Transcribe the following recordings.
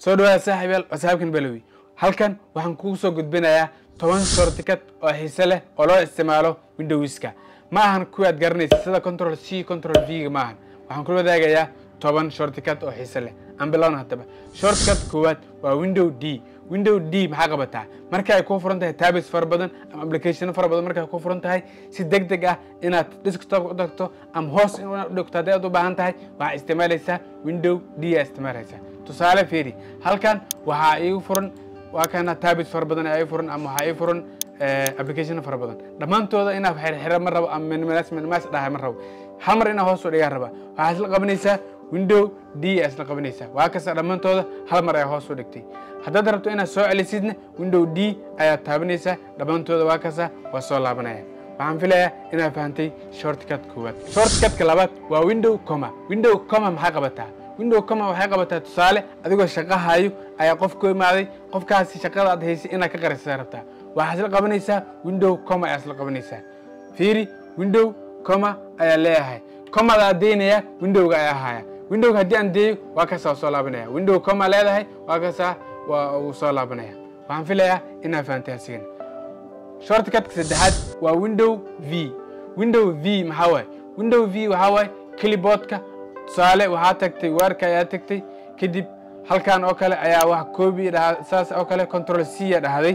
soo dhawaada saaxiibayaal waa saaxiibkan balowi halkan waxaan kugu soo gudbinayaa toban shortcut oo xiise leh oo loo isticmaalo windowska ma ahan kuwii aad garanaysa sida control c control v ga ma ahan waxaan kula wadaagayaa toban shortcut oo xiise leh aan bilowna haddaba shortcut koowaad waa window d window d maxaa qabataa marka ay kuu furan tahay tabis fara badan ama applicationo fara badan marka ay kuu furan tahay si deg deg ah inaad desktopka u tagto ama hoos inaad u dhigto haddii aad u baahan tahay waxaa isticmaalaysaa window d aa isticmaalaysaa tusaale fiiri halkan waxaa iigu furan waa kana tabis fara badan ayaa ii furan ama waxaa ii furan applicationo fara badan dhammaantooda inaad xirxira ma rabo ama minimas minimas dhahay ma rabo hal mar inaad hoos u dhigaa raba waxaa isla qabanaysaa window d aa isla qabanaysaa waa kasta dhammaantooda hal mar ayaa hoos u dhigtay haddaad rabto inaad soo celisidna window d ayaad taabanaysaa dhammaantooda waa kasta waa soo laabanaya waxaan filayaa inaad fahantay shortcut koowaad shortcutka labaad waa window coma window coma maxaa qabataa window coma waxay qabataa tusaale adigoo shaqahayo ayaa qof ku imaaday qofkaasi shaqada aad haysay inaad ka qarisa rabtaa waxaad isla qabanaysaa window coma ayaa isla qabanaysaa fiiri window coma ayaa leeyahay comada aad deynaya windowga ayaa haya windowga haddii aan deeyo waa kasaa soo laabanaya window coma leedahay waa kasaa waa uu soo laabanaya waxaan filayaa inaad fahantay asigana shortcutka saddexaad waa window v window v maxaa waaye window v waxaa waaye clipboardka tusaale waxaa tagtay waarka ayaa tagtay kadib halkan oo kale ayaa wax koobi dhaha saas oo kale control c a dhahday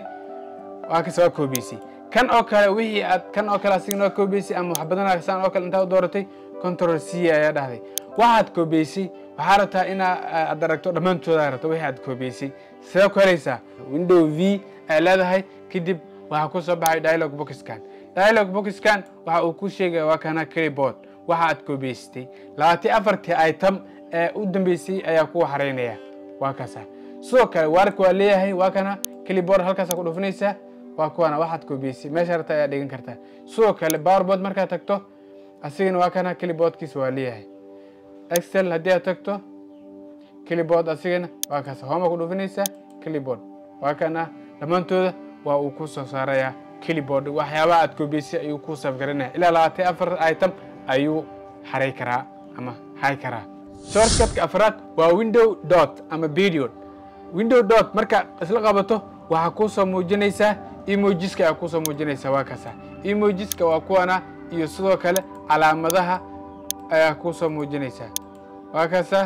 waa kasa waa koobiysay kan oo kale wixii aad kan oo kale asigana waa koobiysay ama wax badan saan oo kale intaa u dooratay control c ayaa dhahday waxaad koobiysay waxaa rabtaa inaa aad aragto dhammaantooda rabto wixii aad koobiysay sidee ku helaysaa window v ay leedahay kadib waxaa ku soo baxay dialog boxkan dialog boxkan waxa uu ku sheegaya waa kana clipboard waxa aad koobiyeysatay labaati afartii item ee u dambeysay ayaa kuwa xaraynaya waa kaasa sidoo kale waarka waa leeyahay waa kana clipboard halkaasa ku dhufinaysaa waa kuwana waxaad koobiyeysay meesha rabta ayaa dhigan kartaa sidoo kale powerboard markaad tagto asigana waa kana clipboardkiisa waa leeyahay excel haddii aad tagto clipboard asigana waa kaasa homa ku dhufinaysaa clipboard waa kana dhammaantooda waa uu ku soo saarayaa clipboard waxyaabaha aad koobiyeysay ayuu ku safgaranaya ilaa labaatan afar item ayuu xaray karaa ama hay karaa shortcutka afraad waa window dot ama period window dot marka isla qabato waxaa kuu soo muujinaysaa emojiska ayaa kuusoo muujinaysaa waa kasa emojiska waa kuwana iyo sidoo kale calaamadaha ayaa kuusoo muujinaysaa waa kasa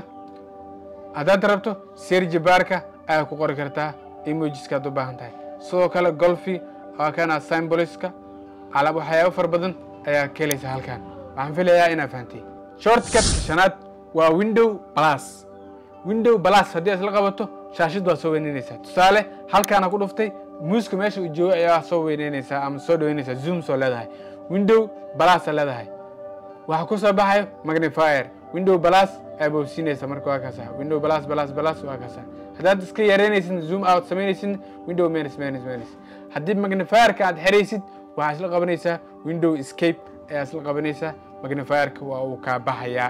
haddaad rabto serji baarka ayaa ku qori kartaa emojiska ad u baahan tahay sidoo kale golfi waa kana symboliska waxyaabo fara badan ayaa ka helaysa halkan waxaan filayaa inaad fahantay shortcutka shanaad waa window plus window plus haddii isla qabato shaashid waa soo weyneynaysaa tusaale halkaana ku dhuftay muuska meesha uu joogo ayaa soo weyneynaysaa ama soo dhaweynaysaa zoom soo leedahay window plus leedahay waxaa ku soo baxayo magnifier window plus ayaa bowsiinaysa marka waa kaasa window plus plus plus waa kaasa haddaad iska yareynaysid zoom out samaynaysid window minus minus minus haddii magnifierka aad xeraysid waxaa isla qabanaysaa window escape ayaa isla qabanaysaa magnifierka waa uu kaa baxayaa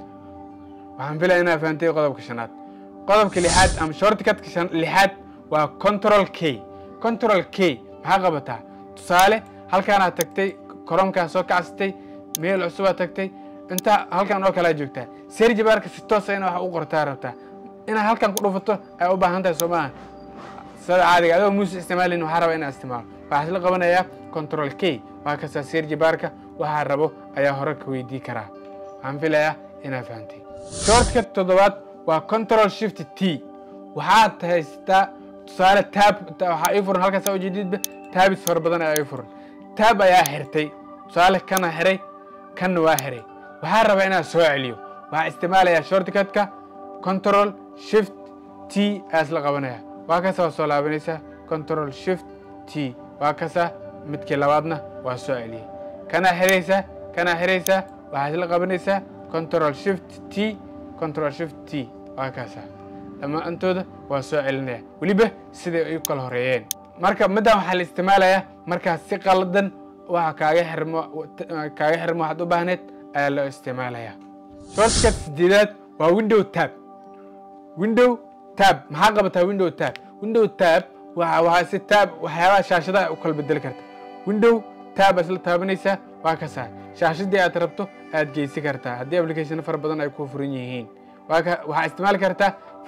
waxaan filaya inaad fahantay qodobka shanaad qodobka lixaad ama shortcutka lixaad waa control k control k maxaa qabataa tusaale halkaanaad tagtay koromkaa soo kacsatay meel cusubaad tagtay intaa halkan oo kalea joogtaa serji baarka si toosa ina wax u qortaa rabtaa inaad halkan ku dhufato ay u baahan tahay soo maaha sida caadiga adoo muuse isticmaalin waxaa raba inaad isticmaalo waxaa isla qabanayaa control k waa kastaa serji baarka waxaa rabo ayaa hore ka weydii karaa waxaan filayaa inaad fahantay shortcut toddobaad waa control shift t waxaad haysataa tusaale taab waxaa ii furan halkaas ujeedidba taabis fara badan ayaa ii furan taab ayaa xirtay tusaale kana xiray kanna waa xiray waxaa rabaa inaad soo celiyo waxaa isticmaalayaa shortcutka control shift t ayaa isla qabanaya waa kasa waa soo laabanaysaa control shift t waa kasa midkii labaadna waa soo celiyey kanaa xiraysaa kanaa xiraysaa waxaa isla qabanaysaa control shift t control shift t waa kaasa dhammaantooda waa soo celinaya weliba siday ay u kala horeeyeen marka middan waxaa la isticmaalayaa markaas si qaladan waxa kaaga xirmo kaaga xirmo waxaad u baahneed ayaa loo isticmaalayaa shortcut sideedaad waa window tab window tab maxaa qabataa window tab window tab waxa waxaa si tab waxyaabaha shaashadaha u kala bedeli karta window tab isla taabanaysaa waa kasaa shaashadii aad rabto aad geysi kartaa haddii application fara badan ay ku furan yihiin waxaa isticmaali kartaa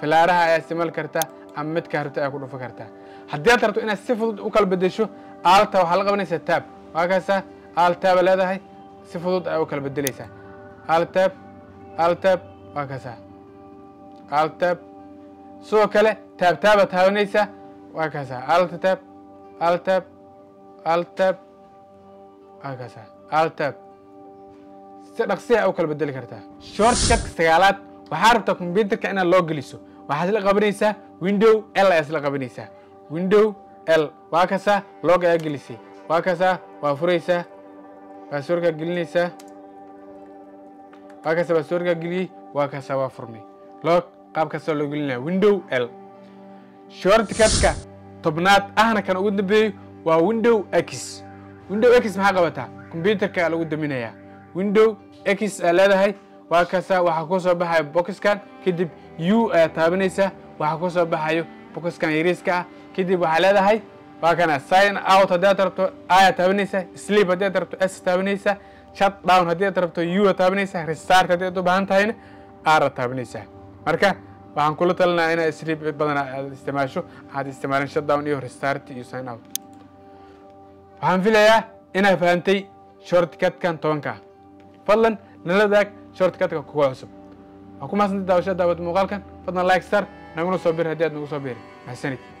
filaaraha ayaa isticmaali kartaa ama midkaa rabto ayaa ku dhufan kartaa haddii aad rabto inaad si fudud u kala bedesho aalta waxaa la qabanaysaa taab waa kaasaa aaltaaba leedahay si fudud ayaa u kala bedeleysaa aaltaab aaltaab waa kaasaa aaltaab sidoo kale taabtaaba taabanaysaa waa kaasaa aaltatab aaltab aaltab waa kaasaa aaltab si dhaqsiya u kala bedeli kartaa shortcudka sagaalaad waxaa rabtaa combyuterka inaad loo geliso waxaad isla qabanaysaa window l ayaa isla qabanaysaa window l waa kasaa log ayaa gelisay waa kasaa waa furaysaa baasworkaa gelinaysaa waa kasaa baasworkaa geliyey waa kasaa waa furmay log qaab kastaa loo gelinaya window l shortcudka tobnaad ahna kan ugu dambeeyo waa window x window x maxaa qabataa combyuterka lagu daminayaa window x aa leedahay waa kasaa waxaa ku soo baxayo boxkan kadib u ayaa taabanaysaa waxaa ku soo baxayo boxkan yariiska ah kadib waxaa leedahay waa kana sign out haddii aad rabto aya taabanaysaa sleep haddii aad rabto s taabanaysaa shut down haddii aad rabto u a taabanaysaa restart haddii aad u baahan tahayna r taabanaysaa marka waxaan kula talinaya inaad sleep badan aad isticmaasho aad isticmaalin shut down iyo restart iyo sign out waxaan filayaa inaad fahantay shortcutkan tobanka fadlan nala daag shortcutka kuga cusub waa ku mahadsantahay daawashada daawad muuqaalkan fadlan like star naguna soo bir haddii aad nagu soo biiri mahadsanid